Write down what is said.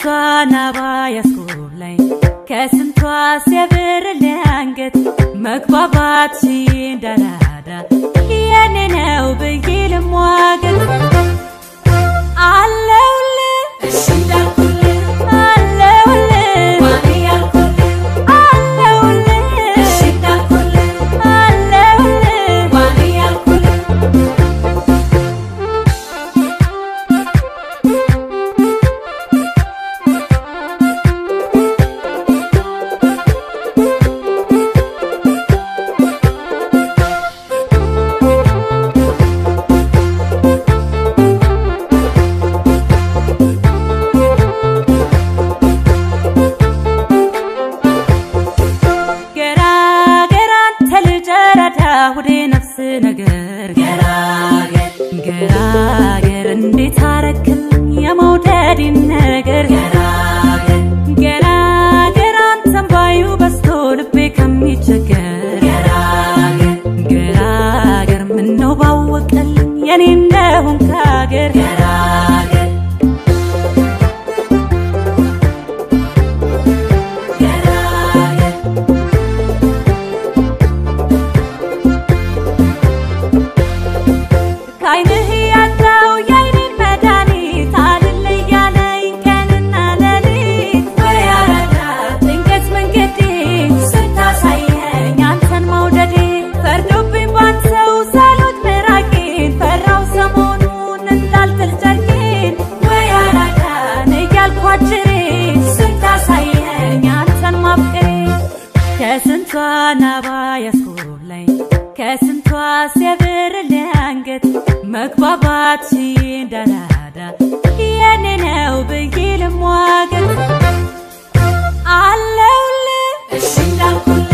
ናባ ያስኮብላኝ ከስንቷ ሲያብርልኝ አንገት መግባባት እንዳራዳ የኔ ነው ብዬ ልሟገት አለውልህ እሺ እንዳልኩልህ አለውልህ ዋኔ ያልኩልህ አለውልህ እሺ እንዳልኩልህ አለውልህ ዋኔ ያልኩልህ ገራገር አንተ ልጅ ረዳ ሁዴ ነፍስ ነገር ገራገር ገራገር እንዴት አረክልኝ የመውደድን ነገር ገራገር ገራገር አንተን ባዩ በስቶ ልቤ ከሚቸገር ገራገር ገራገር ምነው ባወቀልኝ የኔ እንደሆን ካገር ገራገር ገራገር ከዓይንህ ያጣው የዓይኔን መድኃኒት አልል እያለኝ ቀንና ሌሊት ወይ አራዳ ድንገት መንገዴ ስታሳየኝ አንተን መውደዴ ፈርዶብኝ ባንተው ሳሎት ምራቄን ፈራው ሰሞኑን እንዳልጥል ጨርቄን ወይ አራዳ እኔ እያልኩ አጭሬ ስታሳየኝ አንተን ማፍቀሬ ከስንቷ ናባ ያስኮብላኝ ከስንቷ ሲያብርልኝ አንገት መግባባት እንዳራዳ የኔ ነው ብዬ ልሟገት አለውልህ እሺ እንዳልኩልህ